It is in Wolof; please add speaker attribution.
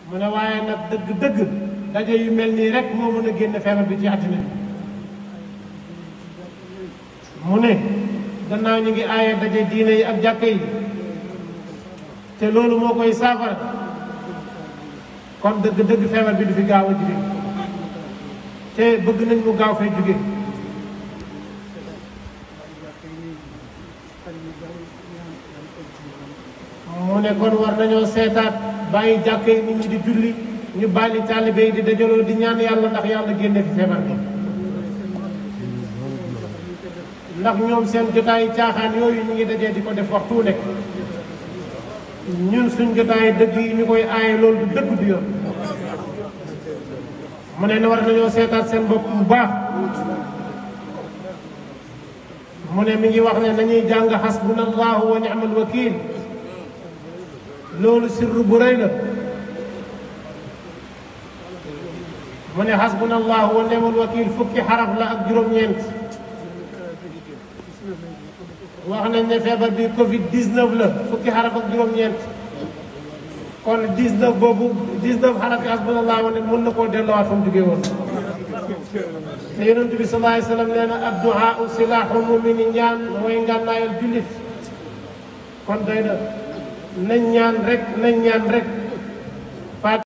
Speaker 1: mu ne waaye nag dëgg-dëgg daje yu mel nii rek moo mën a génn feebar bi ci àddina bi mu ne gannaaw ñu ngi aaye daje diine yi ak jàkka yi te loolu moo koy saafara kon dëgg-dëgg feebar bi du fi gaaw a jóge te bëgg nañ mu gaaw fay jóge mu ne kon war nañoo seetaat bàyyi jàkka yi nit ñi di julli ñu bàyyi taalibe yi di dajaloo di ñaan yàlla ndax yàlla génne fi feebar bi ndax ñoom seen jotaayu caaxaan yooyu ñu ngi dajee di ko def waxtu nekk ñun suñ jotaayu dëgg yi ñu koy aaye loolu du dëgg du yoon mu ne war nañoo seetaat seen bopp bu baax mu ne mi ngi wax ne nañuy jàng xasbuna allahu wa ni'mal wakil loolu sirru bu rëy la mu ne xasbuna allahu wa ni'mal wakil fukki xaraf la ak juróom-ñeent wax nañ ne feebar bi Covid 19 la fukki xaraf ak juróom-ñeent kon 19 boobu 19 xaraf yi hasbunallah wa ne mën na koo delloowaat fa mu jógee woon. te yonent bi sallallahu alayhi wa sallam nee na adduhaa silaaxul mumini ñaan mooy ngànnaayal jullit kon doy na nañ ñaan rek nañ ñaan rek.